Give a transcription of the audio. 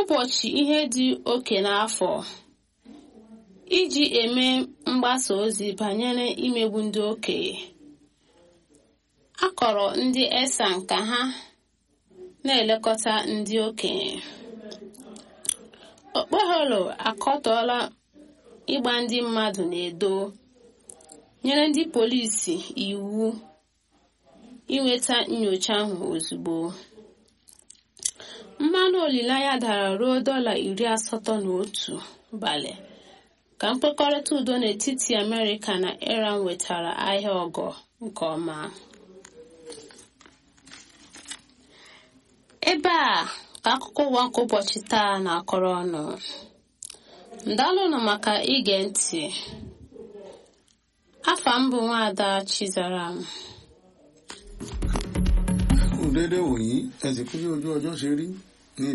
ụbọchị ihe dị oke n'afọ iji eme mgbasa ozi banyere imegbu ndị okenye a kọrọ ndị esan ka ha na-elekọta ndị okenye okpeholo akọtọọla ịgba ndị mmadụ na-edo nyere ndị polisi iwu inweta nyocha ahụ ozugbo mmanụ olileanya dara ruo dọla iri asatọ na otu balị ka mkpekọrịta udo n'etiti amerịka na iran wetara ahịa ọgọ nke ọma ebe a ka akụkọ ụwa nke ụbọchị taa na-akọrọ ọnụ ndalụnụ maka ige ntị afa m bụ nwaada chizaram kù déédéé wòyí ẹ sì kú bí ojú ọjọ́ ṣe rí